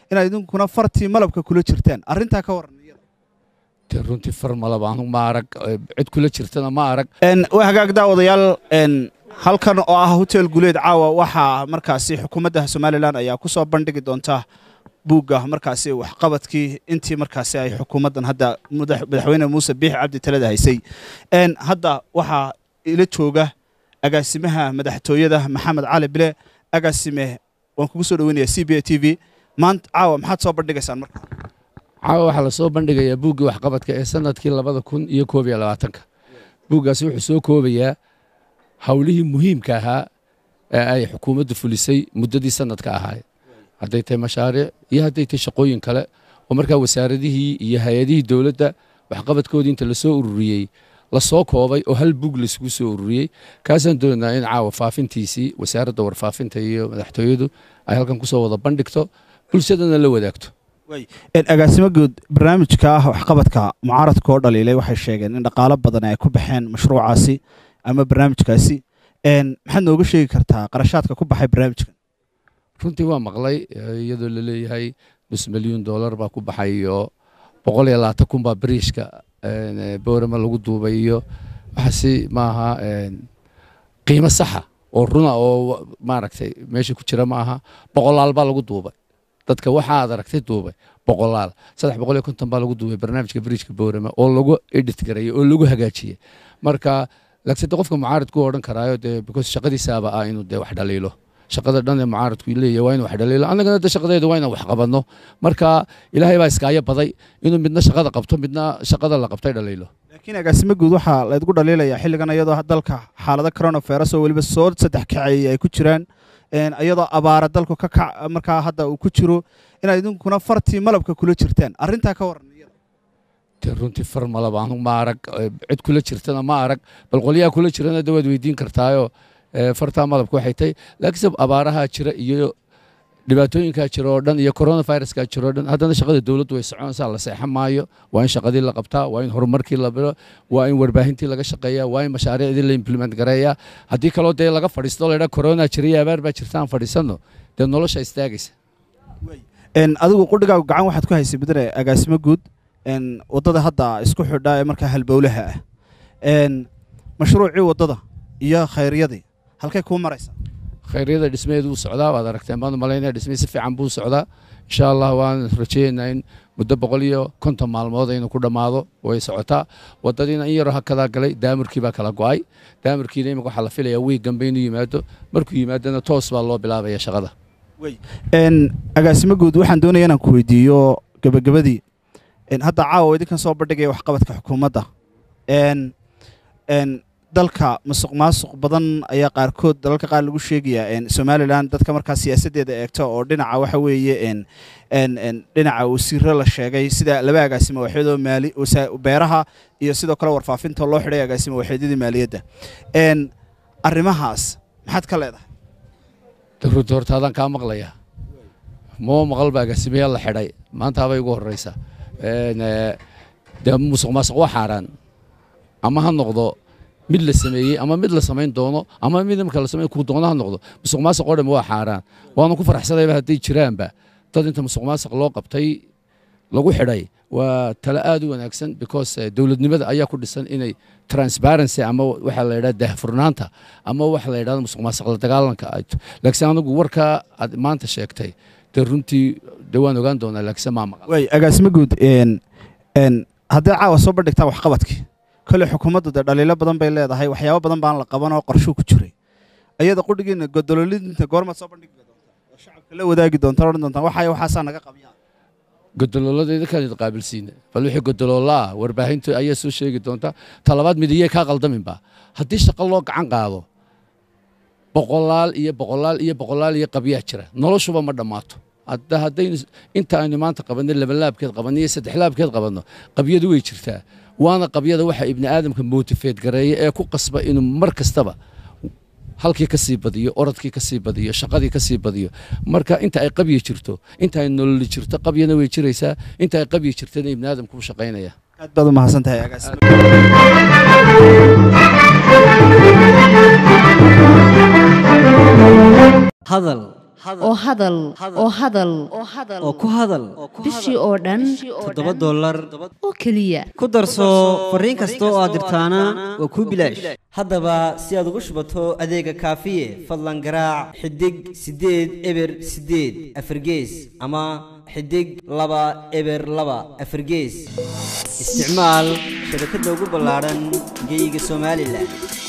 inaad idinkuna fartii malabka kula jirtaan arrintaa ka waran dee runtii far malaba anu ma arag cid kula jirtana ma arag waa hagaag daawadayaal halkan oo ah hotel guleed caawa waxaa markaasi xukuumadda somalilan ayaa ku soo bandhigi doonta buugga markaasi waxqabadkii intii markaasi ay xukuumaddan hadda madaxweyne muuse biix cabdi talada haysay hadda waxaa ila jooga agaasimaha madaxtooyada maxamed cali bile agaasime waan kugu soo dhaweynaya c b a t v maanta caawa maxaad soo bandhigaysaan marka caawa waxaa lasoo bandhigayaa buuggii waxqabadka ee sanadkii labada kun iyo koob iyo labaatanka buuggaasi wuxuu soo koobayaa howlihii muhiimka ahaa ee ay xukuumaddu fulisay muddadii sanadka ahaay hadday tahay mashaariic iyo hadday tahay shaqooyin kale oo markaa wasaaradihii iyo hay-adihii dowladda waxqabadkoodii inta lasoo ururiyey lasoo koobay oo hal buug laisugu soo ururiyey kaasaan doonaa in caawa faafintiisii wasaaradda warfaafinta iyo madaxtooyadu ay halkan kusoo wada bandhigto bulshadana la wadaagto agaasimo guud barnaamijka ah waxqabadka mucaaradka oo dhaliilay waxay sheegeen in dhaqaalo badan ay ku baxeen mashruucaasi ama barnaamijkaasi maxaad nooga sheegi kartaa qarashaadka ku baxay barnaamijkan runtii waa maqlay iyadoo laleeyahay nus milyuun dollar baa ku baxay iyo boqol iyo labaatan kun baa bariishka boorama lagu duubay iyo waxaasi maaha qiimo saxa oo runa oo maaragtay meesha ku jira ma aha boqolaal baa lagu duubay dadka waxaad aragtay duubay boqolaal saddex boqol iyo konton baa lagu duubay barnaamijka bariijka boorama oo lagu edit gareeyey oo lagu hagaajiyey marka laakiin de qofka mucaaradku odhan karaayo dee because shaqadiisaaba ah inuu dee wax dhaliilo shaqada dhan ee mucaaradku leeyahay waa inuu wax dhaliilo annagana de shaqadeedu waa inaan wax qabanno marka ilaahay baa iskaayo baday inuu midna shaqada qabto midna shaqada la qabtay dhaliilo laakiin agaasimo guud waxaa laydgu dhaliilayaa xilligan iyadoo dalka xaalado coronavirus oo weliba soo saddex kaceeyey ay ku jiraan iyadoo abaara dalku ka kac markaa hadda uu ku jiro inaad idinkuna fartii malabka kula jirtaan arrintaa ka waran dee runtii far malaba anu ma arag cid kula jirtana ma arag bal qolyaha kula jirana de waad weydiin kartaayo fartaa malabka waxay tahay laakiinse abaarahaa jira iyo dhibaatooyinkaa jira oo dhan iyo coronaviruskaa jira oo dhan haddana shaqada dowladdu way soconaysaa la seexan maayo waa in shaqadii la qabtaa waa in horumarkii la bilo waa in warbaahintii laga shaqeeyaa waa in mashaariicdii la implement gareeyaa haddii kaloo dee laga fadhiisto laydhaa corona jira iyo abaar baa jirta aan fadhiisanno dee nolosha istaagaysa adigu qudhigaagu gacan waxaad ku haysay mudane agaasimo guud waddada hadda isku xidha ee markaa halbowlaha ah mashruucii waddada iyo khayryadii halkay kuu maraysaa khayryada dhismaheedu wuu socdaa waad aragteen baan u malaynaya dhismihii si fiican buu socdaa insha allah waan rajaynaynaa in muddo boqol iyo konton maalmood aynu ku dhammaado way socotaa waddadiina in yaroo hakadaa galay daamurkii baa kala go'ay daamurkiina imika waxaa la filayaa wiig dambe inuu yimaado markuu yimaadana toos baa loo bilaabaya shaqada agaasimo guud waxaan doonaya inaan ku weydiiyo gebagabadii hadda caawa idinkan soo bandhigaya waxqabadka xukuumadda dalka masuq maasuq badan ayaa qaarkood dalalka qaar lagu sheegayaa somalilan dadka markaa siyaasaddeeda eegta oo dhinaca waxa weeye dhinaca wasiiro la sheegay sida laba agaasimo waxeedoo maali beeraha iyo sidoo kale warfaafinta loo xidhay agaasimo waxeedyadii maaliyadda arrimahaas maxaad ka leedahay runtii horta adaan kaa maqlayaa moo maqalba agaasimayaal la xidhay maantaabay ugu horreysaa dee musuq maasuq waa xaaraan ama ha noqdo mid la sameeyey ama mid la samayn doono ama mid imika la samayn kuu doono ha noqdo musuq maasuq oo dhan waa xaaraan waana ku faraxsanayba hadday jiraanba dad inta musuq maasuq loo qabtay lagu xidhay waa talo aad u wanaagsan because dowladnimada ayaa ku dhisan inay transparency ama waxa la yidhahda daahfurnaanta ama waxa la yidhahda musuq maasuq la dagaalanka laakiin anigu warkaa aad maanta sheegtay dee runtii dee waan ogaan doonaa laakiin maa maqal way agaasimo guud haddii caawa soo bandhigtaan waxqabadkii kole xukuumaddu dee dhaliilo badan bay leedahay waxyaabo badan baan la qaban oo qorshuu ku jiray ayada qudhigiina godololidinta goormaad soo bandhigi doontaa oo shacabka la wadaagi doontaan odhan doontaan waxaya waxaasaa naga qabyaa godolooladayda kaan qaabilsiina bal wixii godoloola ah warbaahintu ayaa soo sheegi doonta talabaad midiyey kaa qaldaminba haddii shaqo loo gacan qaado boqolaal iyo boqolaal iyo boqolaal iyo qabyaa jira noloshuba ma dhammaato hadda haddaynu inta aynu maanta qabanno labalaabkeed qabanno iyo saddexlaabkeed qabanno qabyadu way jirtaa waana qabyada waxa ibni aadamka motifeed gareeya ee ku qasba inuu mar kastaba halkii ka sii badiyo orodkii ka sii badiyo shaqadii ka sii badiyo marka inta ay qabyi jirto inta ay nololi jirto qabyana way jiraysaa inta ay qabyi jirtana ibni aadamku u shaqaynaya aad baad u mahadsan tahay agaas hadal oo hadal oo hadal oo ku hadal bishii oo dhan toddoba dollar oo keliya ku darso fariin kasta oo aad dirtaana waa kuu bilaash haddaba si aad ugu shubato adeega kaafiye fadlan garaac xidig siddeed eber siddeed afargees ama xidig laba eber laba afargees isticmaal shabakadda ugu ballaadhan geyga somalilan